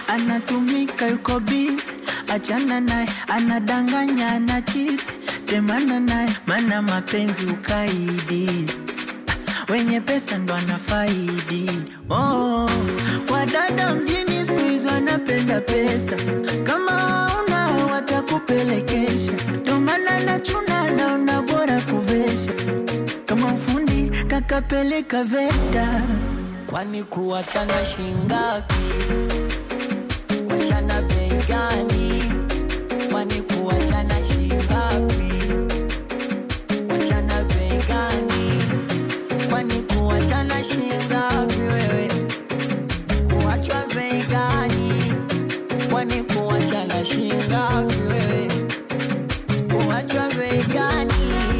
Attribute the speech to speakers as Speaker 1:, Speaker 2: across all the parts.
Speaker 1: anatumika yuko busy, achana naye, anadanganya, anachiti, temana naye, mana mapenzi ukaidi wenye pesa ndo anafaidi. Oh, wadada mjini siku hizi wanapenda pesa, kama una watakupelekesha, ndo maana nachuna, naona bora kuvesha kama ufundi kakapeleka VETA.
Speaker 2: Kwani kuachana shingapi? Kuachana bei gani? Kwani kuachana shingapi? Kuachana bei gani? Kwani kuachana shingapi wewe? Kuachwa bei gani? Kwani kuachana shingapi wewe? Kuachwa bei gani?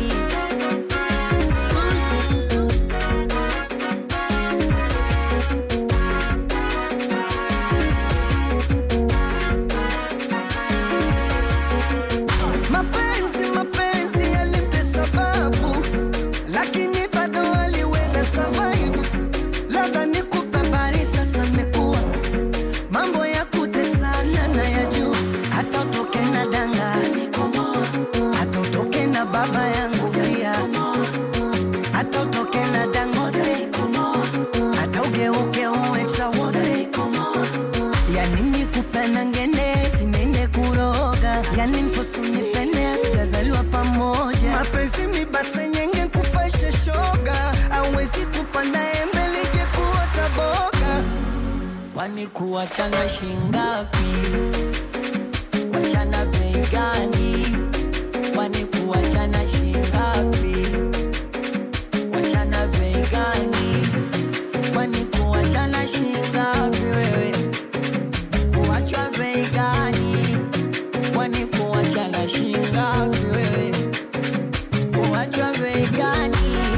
Speaker 3: Mapenzi mapenzi yalipe sababu, lakini bado waliweza survive. Labda nikupe habari sasa, imekuwa mambo ya kutesana na ya juu, hata utoke na danga hata utoke na baba yangu pia, hata utoke na Dangote, hata ugeuke uwe chawote yani nikupenda ngende tinende kuroga yani mfosu nipende tutazaliwa pamoja mapenzi mibase nyenge kupasha shoga awezi kupanda embe lije kuota boga
Speaker 2: Kwani kuachana shingapi? Kuachana bei gani? Kwani kuachana shingapi? Kuachana bei gani? Kwani kuachana shingapi wewe? Kuachwa bei gani? Kwani kuachana shingapi wewe? Kuachwa bei gani?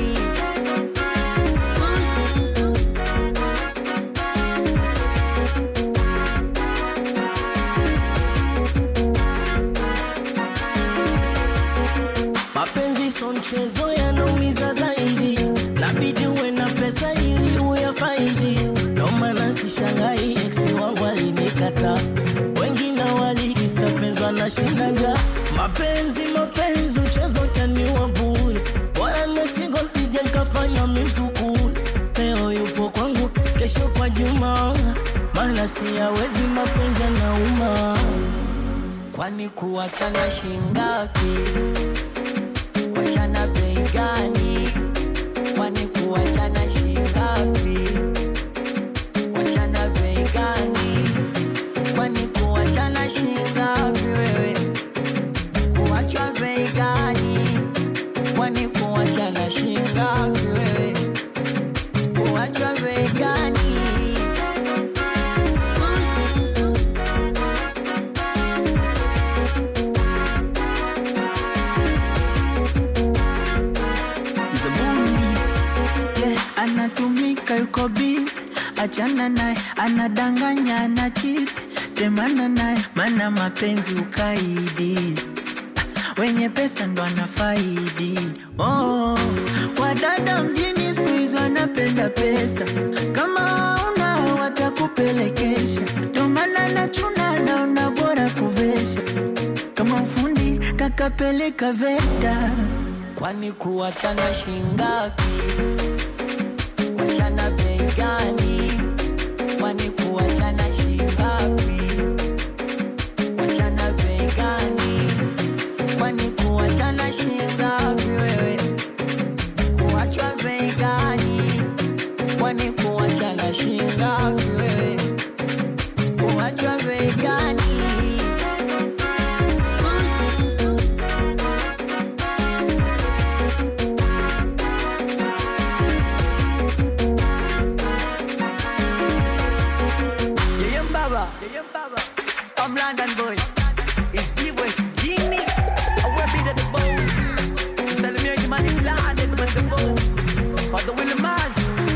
Speaker 4: Mapenzi so mchezo, yanaumiza zaidi, labidi uwe na pesa ili uyafaidi. Ndo maana sishangai ex wangu alinikata, wengine walikisa penzi wanashinda njaa. Mapenzi mapenzi, mchezo taniwa bure, bora nimesingo sije nkafanya mizukule. Leo yupo kwangu, kesho kwa Juma, maana siyawezi mapenzi yanauma.
Speaker 2: Kwani kuachana shingapi? Kuachana bei gani? Kwani kuachana shingapi? Kuachana bei gani? Kwani kuachana shingapi wewe? Kuachwa bei gani? Kwani kuachana shingapi wewe? Kuachwa bei gani?
Speaker 1: Yeah, anatumika yuko busy, achana naye, anadanganya, anachiti, temana naye, mana mapenzi ukaidi wenye pesa ndo anafaidi. Oh, wadada mjini siku hizi wanapenda pesa, kama una watakupelekesha, ndo maana nachuna, naona bora kuvesha kama ufundi kakapeleka VETA.
Speaker 2: Kwani kuachana shingapi? Kuachana bei gani? Kwani kuachana shingapi? Kuachana bei gani? Kwani kuachana shingapi wewe? Kuachwa bei gani? Kwani kuachana shingapi wewe? Kuachwa bei gani?
Speaker 3: Yeye mbaba, yeye mbaba. I'm London boy. It's D-West Genie. I will be the boss. Salimia Jimani London with the boss. But the Willie Maz.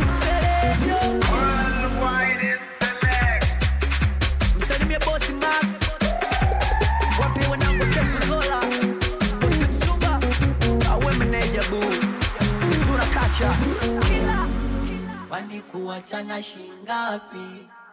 Speaker 5: Worldwide intellect.
Speaker 3: Msalimia bosi Max. Wapi wanangu Temple Zola. Bosi Msuba. Awe meneja boo. Sura kacha. Kila.
Speaker 2: Kwani kuachana shingapi?